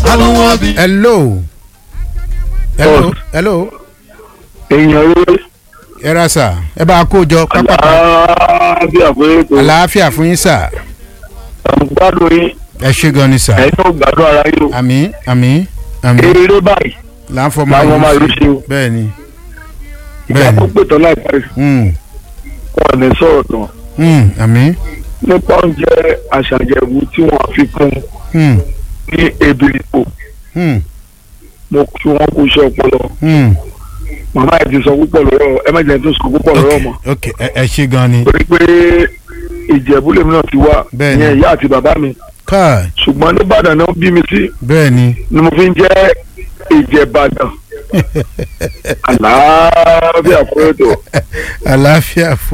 àwọn bí. hello hello hello èèyàn rere ẹ ra sà ẹ bá a kó jọ pápá àlàáfíà pé kò àlàáfíà fún yín sà ń gbádùn yín ẹ ṣe gan ni sà ẹ̀yin náà gbádùn ara yín o àmì àmì àmì eré báyìí là ń fọmọ làwọn máa ayé rí sí ṣe o bẹ́ẹ̀ ni ìgbà bẹ́ẹ̀ tó ni pè tán láìpẹ́ Mm, wọn ní sọ̀rọ̀ tán mm, àmì nípa oúnjẹ àṣàjẹ̀wò tí wọ́n fi kún mm, ní ebiripo mm, mo kí wọn kó iṣẹ́ ọpọlọ mm. màmá ẹ̀ ti sọ púpọ̀ lọ́rọ̀ ẹ má jẹ́ tó sọ púpọ̀ lọ́rọ̀ mọ́ ok ẹ ẹ ṣe gan ni torí pé ìjẹ̀bú lèmi náà ti wá Bẹ́ẹ̀ ni. ìyẹn ìyá àti bàbá mi káà ṣùgbọ́n nìbàdàn náà bí mi sí bẹ́ẹ̀ ni ni mo fi ń jẹ́ ìjẹ̀bàdàn àlàáfíà fún ètò. àlàáfíà fún.